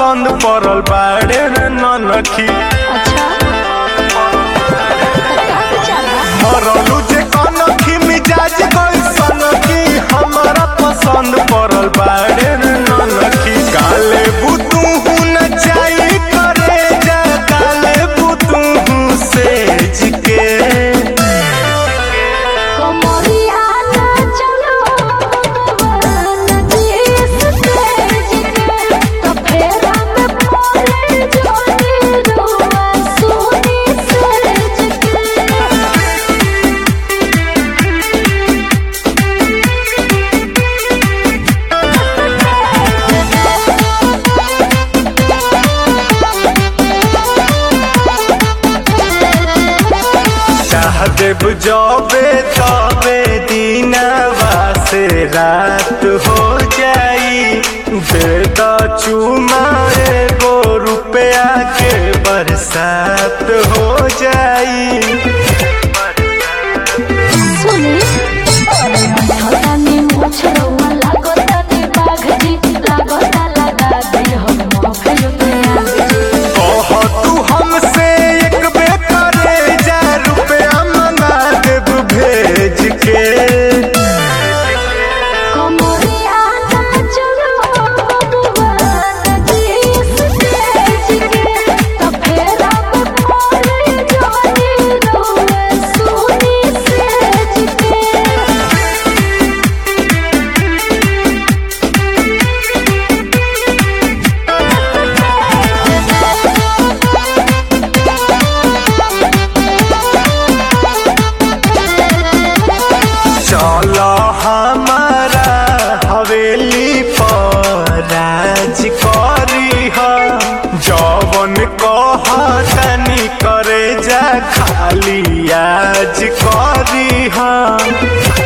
पसंद पड़ल बाड़े रे ननखी अच्छा का विचार बा मरलू जे कनखी मिजाज कैसन की हमारा पसंद पड़ल बाड़े रे ननखी काले बुतू न चाही करे जा काले बुतू सेज के कमरिया ना चलो भगवान जिस तेज के तो फेरा में पड़े जोनी रुआ सोनी सेज के चाह देव जबे तबे दीनवा से रात हो जाई दे द चुमा एगो रुपया के बरसात हो जाई सुनी अरे हटानी मुछ रउआ लागतानी बाघ जी लागता लगा दे हम मौके पे आगे कह तू हमसे एक बे करे जा रुपया मंगा देव भेज के कमरिया ना चलो भगवान जिस तेज के तो फेरा में पड़े जोनी रुआ सोनी सेज के चल हमारा हवेली पर राज करी ह जवन कहतनी करे जा खाली आज करी ह